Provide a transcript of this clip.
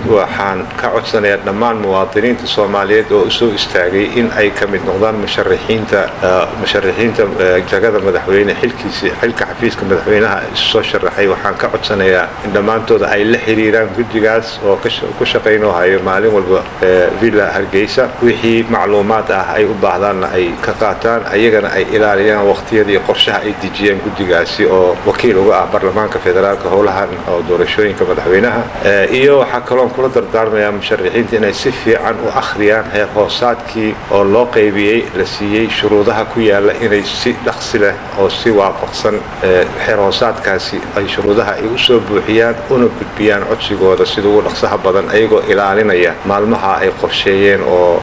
waxaan ka codsanayaa dhammaan muwaadiniinta soomaaliyeed oo usoo istaagay in ay ka mid noqdaan musharaxiinta musharaxiinta jagada madaxweyne xilkiisi xilka xafiiska madaxweynaha soo sharaxay waxaan ka codsanayaa in dhammaantooda ay la xiriiraan guddigaas oo ku shaqaynoo hayo maalin walba villa hargeysa wixii macluumaad ah ay u baahdaanna ay ka qaataan ayagana ay ilaaliyaan waqtiyada iyo qorshaha ay dejiyeen guddigaasi oo wakiil uga ah baarlamaanka federaalka howlahan oo doorashooyinka madaxweynaha iyo waxaa kaloon kula dardaarmayaa musharaxiinta inay si fiican u akhriyaan heer hoosaadkii oo loo qaybiyey la siiyey shuruudaha ku yaala inay si dhaqsi leh oo si waafaqsan xeer hoosaadkaasi ay shuruudaha ay u soo buuxiyaan una gudbiyaan codsigooda sida ugu dhaqsaha badan ayagoo ilaalinaya maalmaha ay qorsheeyeen oo